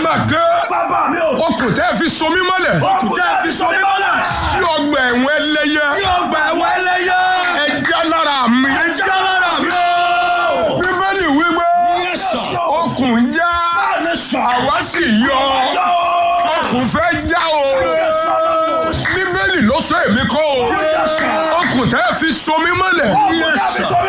ké bàbá mi o. okùn tẹ́ fi so mí mọ́lẹ̀ okùn tẹ́ fi so mí mọ́lẹ̀. sí ọgbà ẹ̀wọ̀n ẹlẹ́yẹ yóò gbà ẹ̀wọ̀n ẹlẹ́yẹ. ẹja lára mi ẹja lára mi o. bíbélì wípé Yes, sir. okùn ń já báyìí sọ. àwa sì yọ okùn fẹ́ já o bíbélì ló sọ èmi kọ́ o okùn tẹ́ fi so mí mọ́lẹ̀ okùn tẹ́ fi so